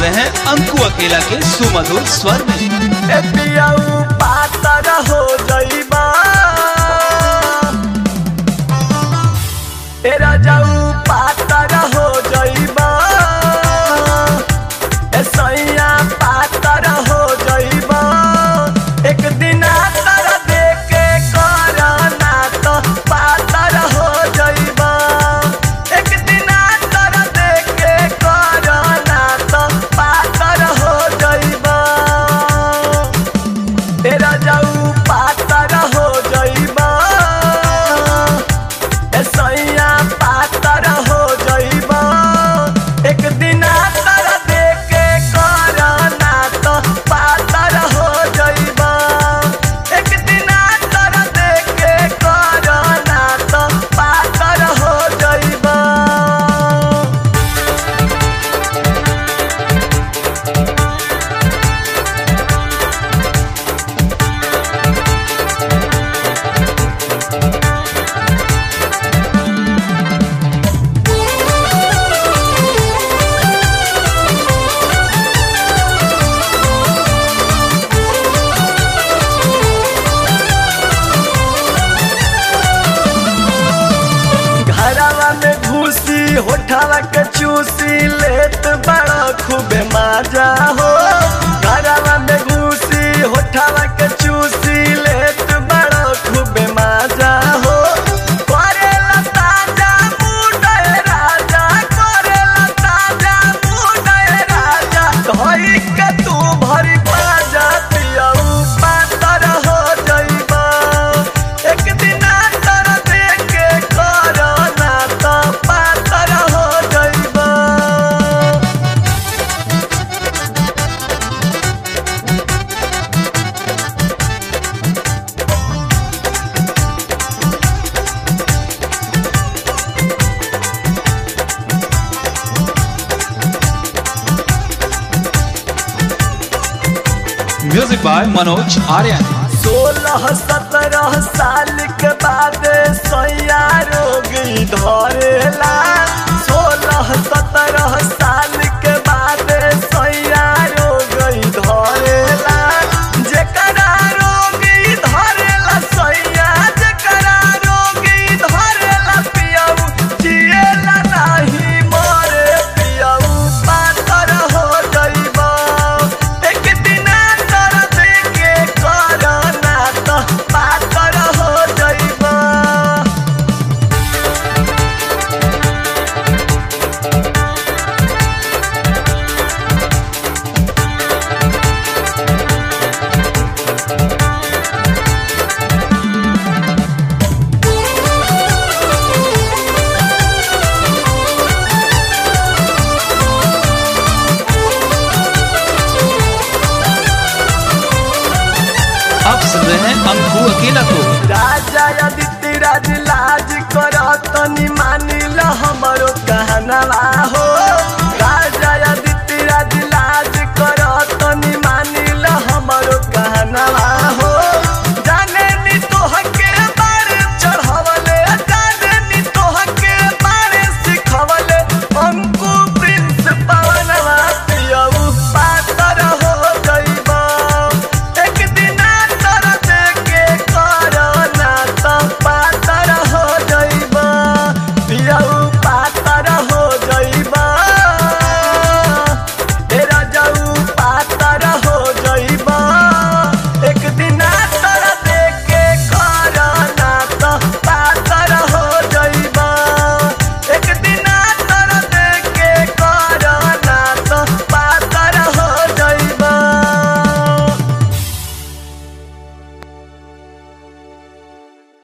रहे हैं अंकु अकेला के सुमधुर स्वर में ए पियाऊ पातर हो जइबा ए राजाऊ पातर हो जइबा ए सैया पातर हो जइबा एक दिन तर देके करना तो पातर हो जइबा एक दिन तर देके करना तो पातर हो जइबा तेरा जाऊ पातर हो जइबा ए सैया पातर हो जइबा एक दिन तर देके करना तो पातर हो जइबा एक दिन तर देके करना तो पातर हो जइबा घरवा में घुसी होठवा के चूसी लेत बड़ा खूबे मजा हो घरवा में घुसी होठवा के चूसी लेत बड़ा खूबे मजा हो करेला ताजा मुंडे राजा करेला ताजा मुंडे राजा धोई के तू भरी बाजा पियाऊ पातर हो जइबा एक दिन तर देके करना तो पातर हो जइबा म्यूजिक बाय मनोज आर्यन सोलह सत्रह साल के बाद सैया रोग धरेला सोलह सत्रह साल के बाद सैया रोग धरेला जेकरा रोग धरेला सैया जेकरा रोग धरेला पियाऊ जिएला नाही मरे पियाऊ पातर हो जइबा एक दिन तर देके करना तो पातर हो जइबा अब सुन रहे हैं अंकु अकेला को राजा आदित्य राज लाज कर तनी मानिल हमरो कहनवा हो